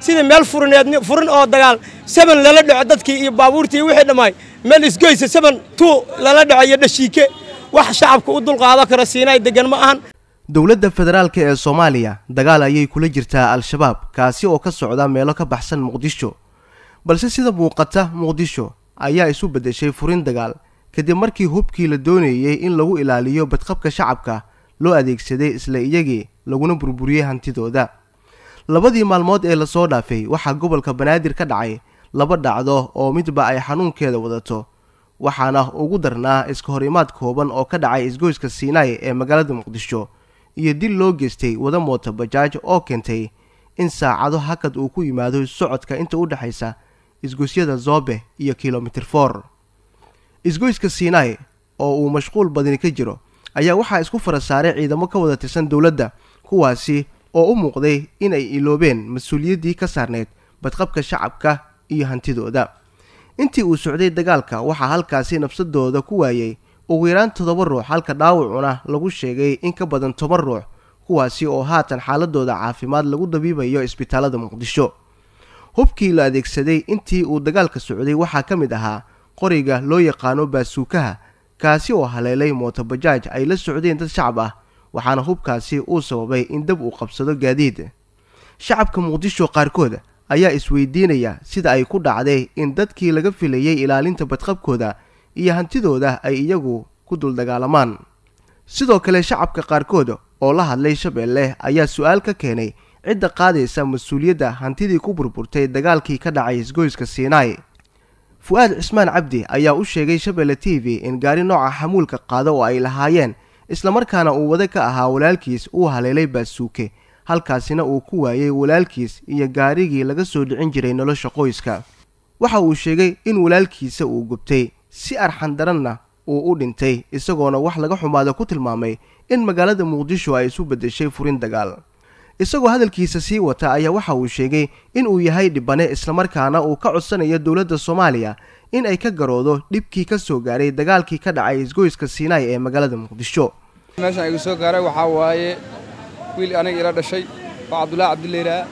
sidii meel furineed furin oo dagaal saban lala dhaco dadkii iyo baabuurtii iyo wixii dhammaay meel isgoysa saban tuu lala dhaco iyo dhashiike wax shacabka u dulqaado kara siinaay degan ma ahan dowladda federaalk ee soomaaliya dagaal ayay kula jirtaa al-shabaab kaasi oo ka socda meelo ka baxsan muqdisho balse sida muuqata muqdisho ayaa isu beddeshay furin dagaal kadib markii hubkii la doonayey in lagu ilaaliyo badqabka shacabka loo adeegsaday isla iyagii laguna burburiyey hantidooda labadii maalmood ee lasoo dhaafay waxaa gobolka banaadir ka dhacay laba dhacdo oo midba ay xanuunkeeda wadato waxaana ugu darnaa iska hor imaad kooban oo ka dhacay isgoyska siinaay ee magaalada muqdisho iyo dil loo geystay wada moota bajaaj oo keentay in saacado hakad uu ku yimaado socodka inta u dhexaysa isgoysyada zoobe iyo kilomitir for isgoyska siinaay oo uu mashquul badani ka jiro ayaa waxaa isku fara saaray ciidamo ka wada tirsan dowladda kuwaasi oo u muuqday inay iloobeen mas-uuliyaddii ka saarneyd badqabka shacabka iyo hantidooda intii uu socday dagaalka waxaa halkaasi nafsadooda ku waayey ugu yaraan toddoba ruux halka dhaawacuna lagu sheegay in ka badan toban ruux kuwaasi oo haatan xaaladooda caafimaad lagu dabiibayo isbitaalada muqdisho hubkii la adeegsaday intii uu dagaalka socday waxaa ka mid ahaa qoriga loo yaqaano baasuukaha kaasi oo haleelay mootobajaaj ay la socdeen dad shacab ah waxaana hubkaasi uu sababay in dab uu qabsado gaadiid shacabka muqdisho qaarkood ayaa isweydiinaya sida ay ku dhacday in dadkii laga filayay ilaalinta badqabkooda iyo hantidooda ay iyagu ku dul dagaalamaan sidoo kale shacabka qaarkood oo la hadlay shabeelle ayaa su-aal ka keenay cidda qaadaysa mas-uuliyadda hantidii ku burburtay dagaalkii ka dhacay isgoyska siinaay fu-aad cismaan cabdi ayaa u sheegay shabeelle t v in gaari nooca xamuulka qaado oo ay lahaayeen islamarkaana uu wada ka ahaa walaalkiis uu haleelay baasuuke halkaasina uu ku waayey walaalkiis iyo gaarigii laga soo dhicin jiray nolosha qoyska waxa uu sheegay in walaalkiisa uu gubtay si arxan daranna uu u dhintay isagoona wax laga xumaada ku tilmaamay in magaalada muqdisho ay isu beddeshay furin dagaal isagoo hadalkiisa sii wata ayaa waxa uu sheegay in uu yahay dhibane islamarkaana uu ka codsanayo dowladda soomaaliya in ay ka garoodo dhibkii ka soo gaaray dagaalkii ka dhacay isgoyska siinaay ee magaalada muqdisho meeshaan igu soo gaaray waxaa waaye wiil aniga ila dhashay oo cabdullaahi cabdileyraa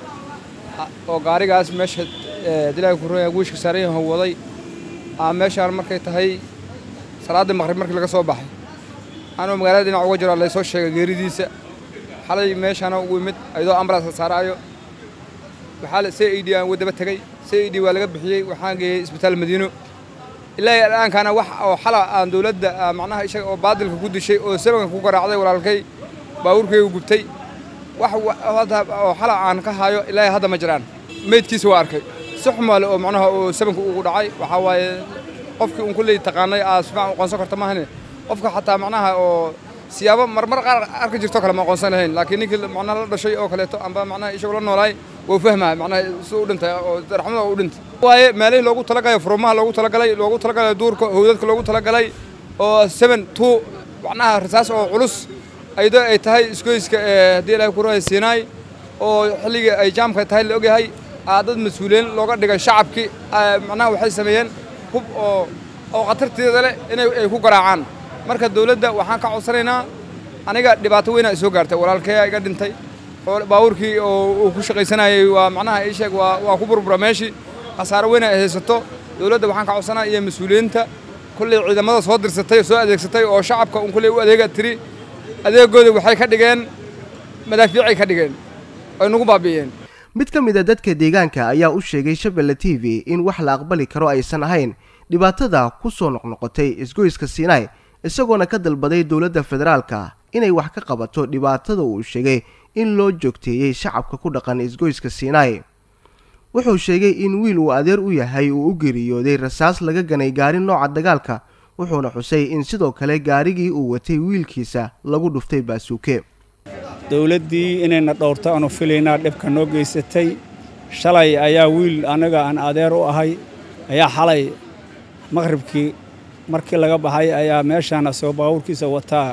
oo gaarigaas meesha dilaaga kurooya wiishka saarayahan waday aa meeshaan markay tahay salaaddii maqrib markii laga soo baxay anuu magaalada dhinac uga jiro laysoo sheegay geeridiisa xalay meeshaana ugu imid ayadoo ambulanska saaraayo waxaa c i d aan wadaba tegey c i d waa laga bixiyey waxaan geeyey isbitaal madiino ilaa dhaankana wax oo xala aan dowladda macnaha isaga oo baadilka ku dishay oo sabanka ku garaacday walaalkay baabuurkaygu gubtay wax oo xala aan ka hayo ilaa hadda ma jiraan meydkiisa waa arkay si xumaale oo macnaha oo sabanka ugu dhacay waxaa waaye qofkii un kulley taqaanay aa si fiican u qoonsan karta maahane qofka xataa macnaha oo siyaabo marmar qaar arki jirto kale ma aqoonsan lahayn laakiin ninkii macnaha la dhashay oo kaleeto amba macnaha isagoo la noolaay wuu fahmaa macnaha si u dhintay oo raxmada u dhintay waaye meelihii loogu talagalay furumaha loogu talagalay loogu talagalay duurka howdadka loogu talagalay oo seven two macnaha rasaas oo culus ayadoo ay tahay isgoyska haddii ilaahay ku rahay siinaay oo xilligii ay jaamka tahay la ogyahay aa dad mas-uuliyiin looga dhigay shacabkii macnaha waxay sameeyeen hub oo oo khatarteeda leh inay ay ku garaacaan marka dawladda waxaan ka codsanaynaa aniga dhibaato weynaa isoo gaartay walaalkeeyaa iga dhintay baabuurkii oo uu ku shaqaysanayay waa macnaha ii sheeg waa waa ku burbura meeshii khasaaro weyn ay haysato dawladda waxaan ka codsanaa iyo mas-uuliyiinta kulley ciidamada soo dirsatay soo adeegsatay oo shacabka un kulley u adeega tiri adeegooda waxay ka dhigeen madaafiicay ka dhigeen ay nagu baabi'iyeen mid ka mid a dadka deegaanka ayaa u sheegay shabeelle t v in wax la aqbali karo aysan ahayn dhibaatada ku soo noqnoqotay isgoyska siinaay isagoona ka dalbaday dowladda federaalka inay wax ka qabato dhibaatada uu sheegay in loo joogteeyey shacabka ku dhaqan isgoyska siinaay wuxuu sheegay in wiil uu adeer u yahay uu u geeriyooday rasaas laga ganay gaari nooca dagaalka wuxuuna xusay in sidoo kale gaarigii uu watay wiilkiisa lagu dhuftay baasuuke dowladdii inayna dhowrto aanu filaynaa dhibka noo geysatay shalay ayaa wiil anaga aan adeer u ahay ayaa xalay maqhribkii markii laga baxay ayaa meeshaan asagoo baabuurkiisa wataa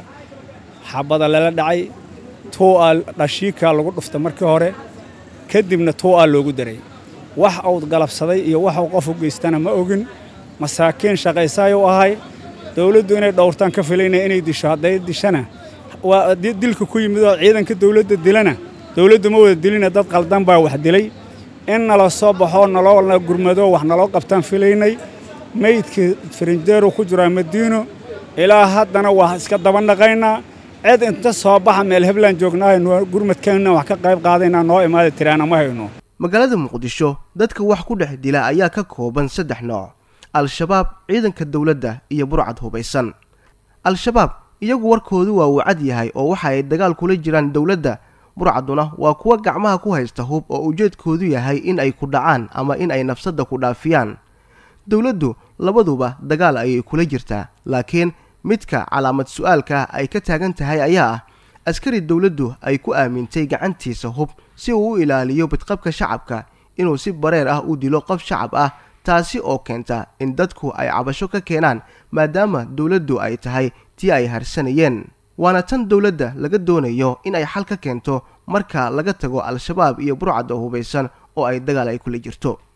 xabada lala dhacay tuu'a dhashiikaa lagu dhuftay markii hore kadibna tuu'a loogu daray wax uu galabsaday iyo waxuu qof u geystana ma ogin masaakiin shaqaysaayuu ahay dawladdu inay dhowrtaan ka filayna inay disho hadday dishana waa dilka ku yimid oo ciidanka dawladda dilana dawladdu ma wada dilina dad qaldan baa wax dilay in nala soo baxoo naloo gurmado wax naloo qabtaan filaynay meydkii firinjeeru ku jiraa madiino ilaa haddana waa iska daba naqaynaa cid inta soo baxa meel heblaan joognaahayn gurmadkeenna wax ka qayb qaadaynaa noo imaada tiraana ma hayno magaalada muqdisho dadka wax ku dhex dila ayaa ka kooban saddex nooc al-shabaab ciidanka dowladda iyo burcad hubaysan al-shabaab iyagu warkoodu waa uu cad yahay oo waxa ay dagaal kula jiraan dowladda burcaduna waa kuwa gacmaha ku haysta hub oo ujeedkoodu yahay in ay ku dhacaan ama in ay nafsadda ku dhaafiyaan dowladdu labaduba dagaal ayay kula jirtaa laakiin midka calaamad su-aalka ay ka taagan tahay ayaa ah askari dowladdu ay ku aamintay gacantiisa hub si uu u ilaaliyo badqabka shacabka inuu si bareer ah u dilo qof shacab ah taasi oo keenta in dadku ay cabasho ka keenaan maadaama dowladdu ay tahay tii ay harsanayeen waana tan dowladda laga doonayo in ay xal ka keento marka laga tago al-shabaab iyo burcadda hubaysan oo ay dagaal ay kula jirto